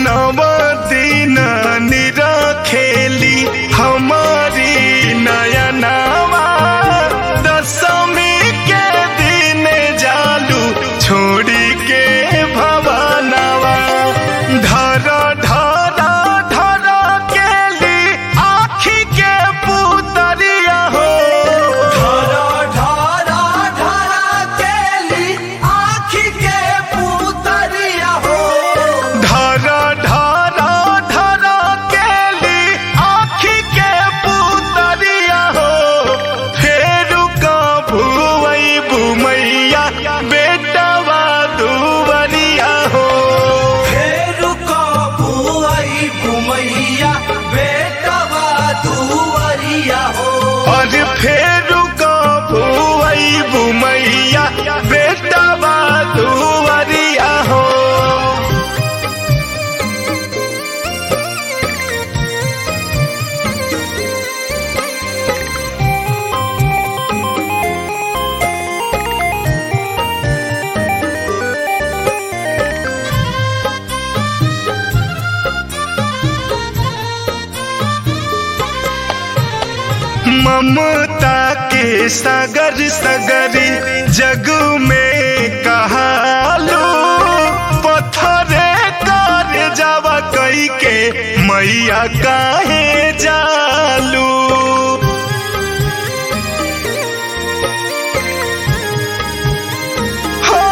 नव दिन निरखेली हमारी नयनावा दशमी के दिन जालू छोड़ी के भवनवा धर धर धर केली आखी के पुतरिया हो ढारा ढारा ढारा केली आँखी के पुतरिया हो धर धर धर केली आखी के पुतरिया हो फेरू भुवई बुमैया बेटवा दुवरिया हो फेरू को बुआई बुमैया बेटवा दुवरिया हो और फेरू भुवई बुमैया बेटवा दुवरिया हो ममता के सागर सगरी जग में कहालो पत्थरे कर जावा कई के मैया काहे जालू हो,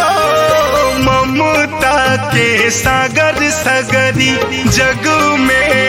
ममता के सागर सगरी जग में